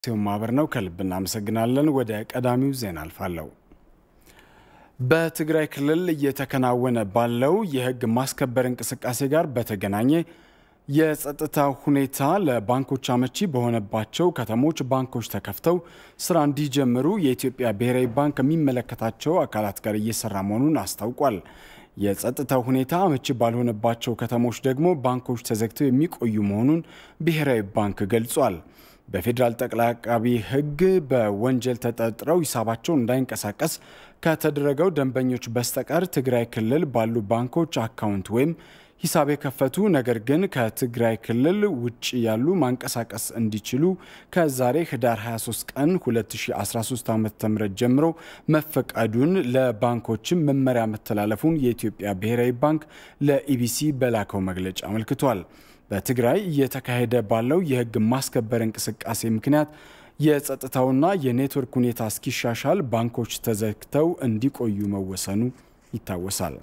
ሲሆን ማህበር ነው። ከልብ እናመሰግናለን። ወደ ቀዳሚው ዜና አልፋለሁ። በትግራይ ክልል እየተከናወነ ባለው የህግ ማስከበር እንቅስቃሴ ጋር በተገናኘ የጸጥታ ሁኔታ ለባንኮች አመቺ በሆነባቸው ከተሞች ባንኮች ተከፍተው ስራ እንዲጀምሩ የኢትዮጵያ ብሔራዊ ባንክ ከሚመለከታቸው አካላት ጋር እየሰራ መሆኑን አስታውቋል። የጸጥታው ሁኔታ አመቺ ባልሆነባቸው ከተሞች ደግሞ ባንኮች ተዘግተው የሚቆዩ መሆኑን ብሔራዊ ባንክ ገልጿል። በፌዴራል ጠቅላይ አቃቢ ሕግ በወንጀል ተጠርጥረው ሂሳባቸው እንዳይንቀሳቀስ ከተደረገው ደንበኞች በስተቀር ትግራይ ክልል ባሉ ባንኮች አካውንት ወይም ሂሳብ የከፈቱ ነገር ግን ከትግራይ ክልል ውጭ ያሉ ማንቀሳቀስ እንዲችሉ ከዛሬ ህዳር 23 ቀን 2013 ዓ ም ጀምሮ መፈቀዱን ለባንኮችም መመሪያ መተላለፉን የኢትዮጵያ ብሔራዊ ባንክ ለኢቢሲ በላከው መግለጫ አመልክቷል። በትግራይ እየተካሄደ ባለው የህግ ማስከበር እንቅስቃሴ ምክንያት የጸጥታውና የኔትወርክ ሁኔታ እስኪሻሻል ባንኮች ተዘግተው እንዲቆዩ መወሰኑ ይታወሳል።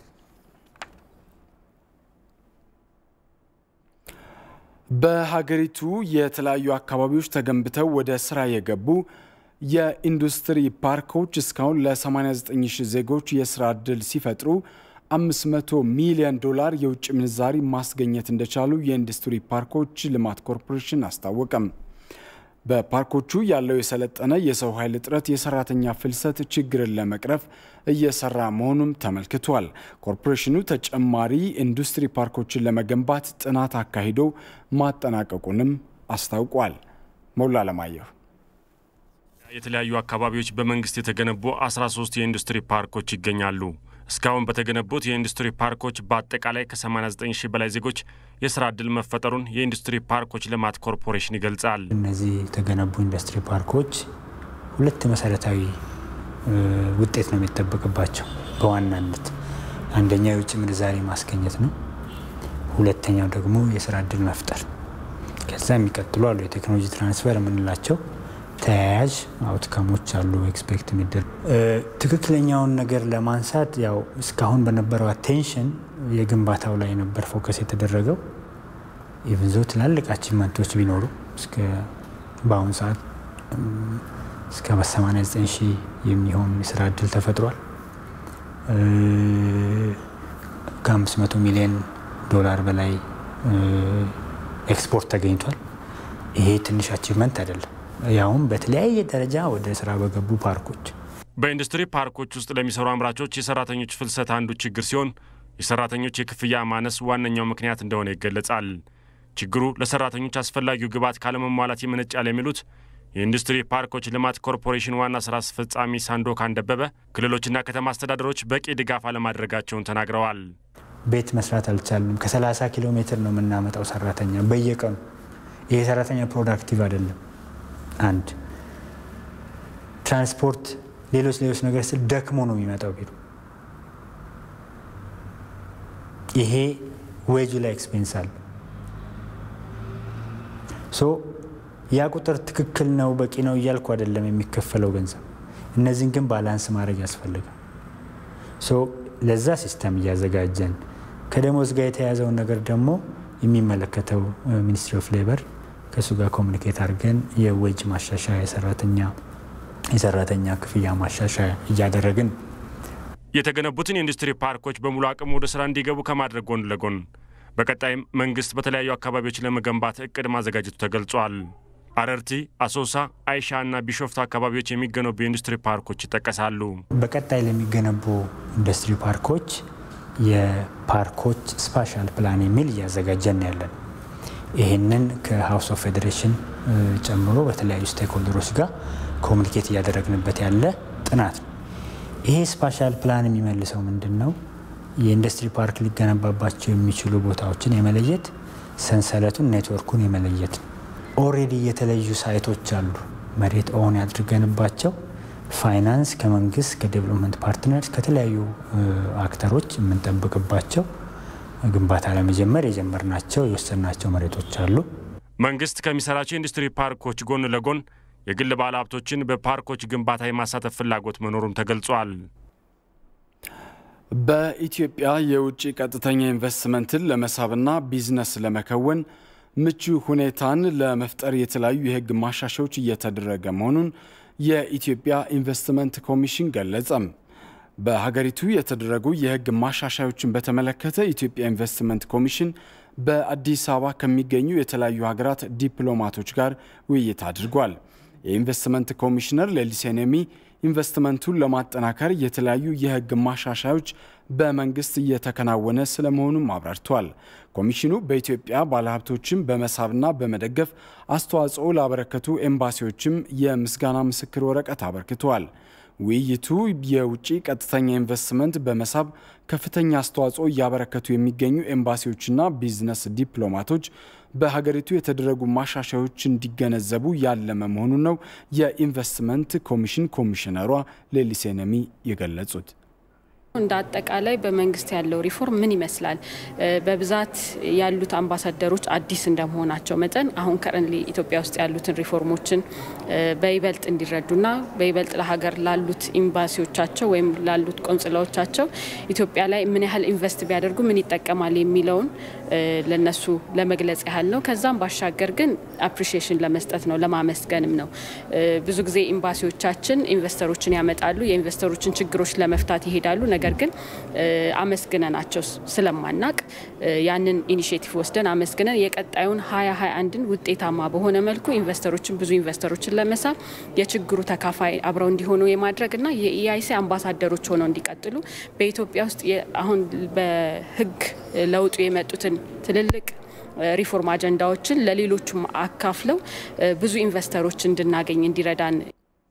በሀገሪቱ የተለያዩ አካባቢዎች ተገንብተው ወደ ስራ የገቡ የኢንዱስትሪ ፓርኮች እስካሁን ለ89 ሺህ ዜጎች የስራ ዕድል ሲፈጥሩ 500 ሚሊዮን ዶላር የውጭ ምንዛሪ ማስገኘት እንደቻሉ የኢንዱስትሪ ፓርኮች ልማት ኮርፖሬሽን አስታወቀም። በፓርኮቹ ያለው የሰለጠነ የሰው ኃይል እጥረት የሰራተኛ ፍልሰት ችግርን ለመቅረፍ እየሰራ መሆኑም ተመልክቷል። ኮርፖሬሽኑ ተጨማሪ ኢንዱስትሪ ፓርኮችን ለመገንባት ጥናት አካሂዶ ማጠናቀቁንም አስታውቋል። ሞላ አለማየሁ የተለያዩ አካባቢዎች በመንግስት የተገነቡ 13 የኢንዱስትሪ ፓርኮች ይገኛሉ። እስካሁን በተገነቡት የኢንዱስትሪ ፓርኮች በአጠቃላይ ከ89 ሺህ በላይ ዜጎች የስራ ዕድል መፈጠሩን የኢንዱስትሪ ፓርኮች ልማት ኮርፖሬሽን ይገልጻል። እነዚህ የተገነቡ ኢንዱስትሪ ፓርኮች ሁለት መሰረታዊ ውጤት ነው የሚጠበቅባቸው። በዋናነት አንደኛው የውጭ ምንዛሪ ማስገኘት ነው። ሁለተኛው ደግሞ የስራ ዕድል መፍጠር። ከዛ የሚቀጥሉ አሉ የቴክኖሎጂ ትራንስፈር የምንላቸው ተያያዥ አውትካሞች አሉ። ኤክስፔክት የሚደር ትክክለኛውን ነገር ለማንሳት ያው እስካሁን በነበረው አቴንሽን የግንባታው ላይ ነበር ፎከስ የተደረገው። ኢቭን ዞ ትላልቅ አቺቭመንቶች ቢኖሩ በአሁኑ ሰዓት እስከ 89 ሺህ የሚሆን የስራ እድል ተፈጥሯል። ከ500 ሚሊዮን ዶላር በላይ ኤክስፖርት ተገኝቷል። ይሄ ትንሽ አቺቭመንት አይደለም። ያውም በተለያየ ደረጃ ወደ ስራ በገቡ ፓርኮች። በኢንዱስትሪ ፓርኮች ውስጥ ለሚሰሩ አምራቾች የሰራተኞች ፍልሰት አንዱ ችግር ሲሆን የሰራተኞች የክፍያ ማነስ ዋነኛው ምክንያት እንደሆነ ይገለጻል። ችግሩ ለሰራተኞች አስፈላጊው ግብዓት ካለመሟላት ይመነጫል የሚሉት የኢንዱስትሪ ፓርኮች ልማት ኮርፖሬሽን ዋና ስራ አስፈጻሚ ሳንዶካን ደበበ ክልሎችና ከተማ አስተዳደሮች በቂ ድጋፍ አለማድረጋቸውን ተናግረዋል። ቤት መስራት አልቻልንም። ከ30 ኪሎ ሜትር ነው የምናመጣው ሰራተኛ በየቀኑ። ይሄ ሰራተኛ ፕሮዳክቲቭ አይደለም። አንድ ትራንስፖርት፣ ሌሎች ሌሎች ነገር ስል ደክሞ ነው የሚመጣው ቢሮ። ይሄ ዌጁ ላይ ኤክስፔንስ አለ። ሶ ያ ቁጥር ትክክል ነው በቂ ነው እያልኩ አይደለም የሚከፈለው ገንዘብ። እነዚህን ግን ባላንስ ማድረግ ያስፈልጋል። ሶ ለዛ ሲስተም እያዘጋጀን ከደሞዝ ጋር የተያያዘውን ነገር ደግሞ የሚመለከተው ሚኒስትሪ ኦፍ ሌበር ከእሱ ጋር ኮሚኒኬት አድርገን የዌጅ ማሻሻያ የሰራተኛ የሰራተኛ ክፍያ ማሻሻያ እያደረግን የተገነቡትን የኢንዱስትሪ ፓርኮች በሙሉ አቅም ወደ ስራ እንዲገቡ ከማድረግ ጎን ለጎን በቀጣይም መንግስት በተለያዩ አካባቢዎች ለመገንባት እቅድ ማዘጋጀቱ ተገልጿል። አረርቲ፣ አሶሳ፣ አይሻ እና ቢሾፍቱ አካባቢዎች የሚገነቡ የኢንዱስትሪ ፓርኮች ይጠቀሳሉ። በቀጣይ ለሚገነቡ ኢንዱስትሪ ፓርኮች የፓርኮች ስፓሻል ፕላን የሚል እያዘጋጀን ያለን ይህንን ከሀውስ ኦፍ ፌዴሬሽን ጨምሮ በተለያዩ ስቴክሆልደሮች ጋር ኮሚኒኬት እያደረግንበት ያለ ጥናት ነው። ይሄ ስፓሻል ፕላን የሚመልሰው ምንድን ነው? የኢንዱስትሪ ፓርክ ሊገነባባቸው የሚችሉ ቦታዎችን የመለየት ሰንሰለቱን፣ ኔትወርኩን የመለየት ነው። ኦሬዲ የተለዩ ሳይቶች አሉ። መሬት ኦን ያድርገንባቸው ፋይናንስ ከመንግስት ከዴቨሎፕመንት ፓርትነርስ ከተለያዩ አክተሮች የምንጠብቅባቸው ግንባታ ለመጀመር የጀመርናቸው የወሰናቸው መሬቶች አሉ። መንግስት ከሚሰራቸው የኢንዱስትሪ ፓርኮች ጎን ለጎን የግል ባለ ሀብቶችን በፓርኮች ግንባታ የማሳተፍ ፍላጎት መኖሩም ተገልጿል። በኢትዮጵያ የውጭ ቀጥተኛ ኢንቨስትመንትን ለመሳብና ቢዝነስ ለመከወን ምቹ ሁኔታን ለመፍጠር የተለያዩ የሕግ ማሻሻያዎች እየተደረገ መሆኑን የኢትዮጵያ ኢንቨስትመንት ኮሚሽን ገለጸም። በሀገሪቱ የተደረጉ የሕግ ማሻሻያዎችን በተመለከተ የኢትዮጵያ ኢንቨስትመንት ኮሚሽን በአዲስ አበባ ከሚገኙ የተለያዩ ሀገራት ዲፕሎማቶች ጋር ውይይት አድርጓል። የኢንቨስትመንት ኮሚሽነር ሌሊሴ ነሚ ኢንቨስትመንቱን ለማጠናከር የተለያዩ የሕግ ማሻሻያዎች በመንግስት እየተከናወነ ስለመሆኑም አብራርተዋል። ኮሚሽኑ በኢትዮጵያ ባለሀብቶችን በመሳብና በመደገፍ አስተዋጽኦ ላበረከቱ ኤምባሲዎችም የምስጋና ምስክር ወረቀት አበርክተዋል። ውይይቱ የውጭ ቀጥተኛ ኢንቨስትመንት በመሳብ ከፍተኛ አስተዋጽኦ እያበረከቱ የሚገኙ ኤምባሲዎችና ቢዝነስ ዲፕሎማቶች በሀገሪቱ የተደረጉ ማሻሻያዎች እንዲገነዘቡ ያለመ መሆኑን ነው የኢንቨስትመንት ኮሚሽን ኮሚሽነሯ ሌሊሴ ነሚ የገለጹት። እንደ አጠቃላይ በመንግስት ያለው ሪፎርም ምን ይመስላል? በብዛት ያሉት አምባሳደሮች አዲስ እንደመሆናቸው መጠን አሁን ከረንሊ ኢትዮጵያ ውስጥ ያሉትን ሪፎርሞችን በይበልጥ እንዲረዱና በይበልጥ ለሀገር ላሉት ኤምባሲዎቻቸው ወይም ላሉት ቆንጽላዎቻቸው ኢትዮጵያ ላይ ምን ያህል ኢንቨስት ቢያደርጉ ምን ይጠቀማል የሚለውን ለነሱ ለመግለጽ ያህል ነው። ከዛም ባሻገር ግን አፕሪሺዬሽን ለመስጠት ነው፣ ለማመስገንም ነው። ብዙ ጊዜ ኤምባሲዎቻችን ኢንቨስተሮችን ያመጣሉ፣ የኢንቨስተሮችን ችግሮች ለመፍታት ይሄዳሉ። ነገር ግን አመስግነናቸው ስለማናቅ ያንን ኢኒሽቲቭ ወስደን አመስግነን የቀጣዩን ሀያ ሀያ አንድን ውጤታማ በሆነ መልኩ ኢንቨስተሮችን ብዙ ኢንቨስተሮችን ለመሳብ የችግሩ ተካፋይ አብረው እንዲሆኑ የማድረግ እና የኢአይሲ አምባሳደሮች ሆነው እንዲቀጥሉ በኢትዮጵያ ውስጥ አሁን በሕግ ለውጡ የመጡትን ትልልቅ ሪፎርም አጀንዳዎችን ለሌሎቹም አካፍለው ብዙ ኢንቨስተሮች እንድናገኝ እንዲረዳን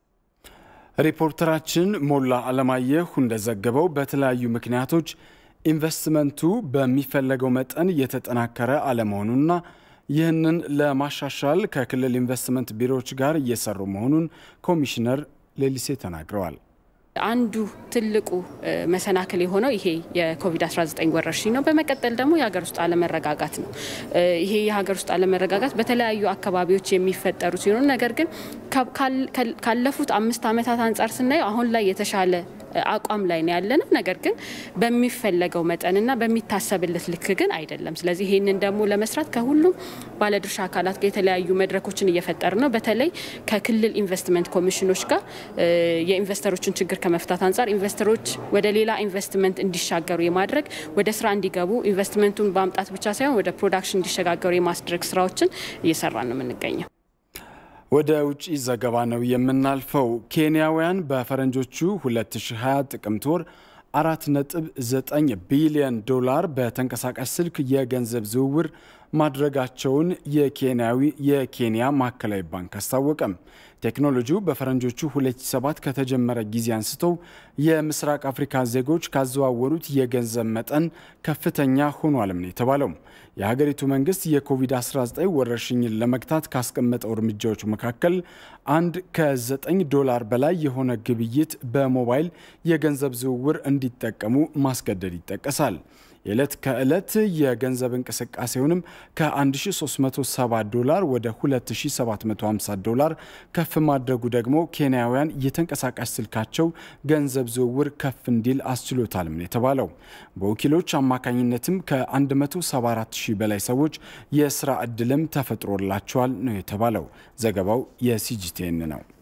ሪፖርተራችን ሞላ አለማየሁ እንደዘገበው በተለያዩ ምክንያቶች ኢንቨስትመንቱ በሚፈለገው መጠን እየተጠናከረ አለመሆኑና ይህንን ለማሻሻል ከክልል ኢንቨስትመንት ቢሮዎች ጋር እየሰሩ መሆኑን ኮሚሽነር ሌሊሴ ተናግረዋል። አንዱ ትልቁ መሰናክል የሆነው ይሄ የኮቪድ-19 ወረርሽኝ ነው። በመቀጠል ደግሞ የሀገር ውስጥ አለመረጋጋት ነው። ይሄ የሀገር ውስጥ አለመረጋጋት በተለያዩ አካባቢዎች የሚፈጠሩ ሲሆኑ ነገር ግን ካለፉት አምስት ዓመታት አንጻር ስናየው አሁን ላይ የተሻለ አቋም ላይ ነው ያለነው። ነገር ግን በሚፈለገው መጠንና በሚታሰብለት ልክ ግን አይደለም። ስለዚህ ይህንን ደግሞ ለመስራት ከሁሉም ባለድርሻ አካላት ጋር የተለያዩ መድረኮችን እየፈጠር ነው። በተለይ ከክልል ኢንቨስትመንት ኮሚሽኖች ጋር የኢንቨስተሮችን ችግር ከመፍታት አንጻር ኢንቨስተሮች ወደ ሌላ ኢንቨስትመንት እንዲሻገሩ የማድረግ ወደ ስራ እንዲገቡ ኢንቨስትመንቱን በማምጣት ብቻ ሳይሆን ወደ ፕሮዳክሽን እንዲሸጋገሩ የማስድረግ ስራዎችን እየሰራ ነው የምንገኘው። ወደ ውጭ ዘገባ ነው የምናልፈው። ኬንያውያን በፈረንጆቹ 2020 ጥቅምት ወር 4.9 ቢሊዮን ዶላር በተንቀሳቃሽ ስልክ የገንዘብ ዝውውር ማድረጋቸውን የኬንያዊ የኬንያ ማዕከላዊ ባንክ አስታወቀም። ቴክኖሎጂው በፈረንጆቹ 2007 ከተጀመረ ጊዜ አንስቶ የምስራቅ አፍሪካ ዜጎች ካዘዋወሩት የገንዘብ መጠን ከፍተኛ ሆኗልም ነው የተባለው። የሀገሪቱ መንግስት የኮቪድ-19 ወረርሽኝን ለመግታት ካስቀመጠው እርምጃዎች መካከል አንድ ከ9 ዶላር በላይ የሆነ ግብይት በሞባይል የገንዘብ ዝውውር እንዲጠቀሙ ማስገደድ ይጠቀሳል። የዕለት ከዕለት የገንዘብ እንቅስቃሴውንም ከ1370 ዶላር ወደ 2750 ዶላር ከፍ ማድረጉ ደግሞ ኬንያውያን የተንቀሳቃሽ ስልካቸው ገንዘብ ዝውውር ከፍ እንዲል አስችሎታል ነው የተባለው። በወኪሎች አማካኝነትም ከ174 ሺህ በላይ ሰዎች የስራ ዕድልም ተፈጥሮላቸዋል ነው የተባለው። ዘገባው የሲጂቲኤን ነው።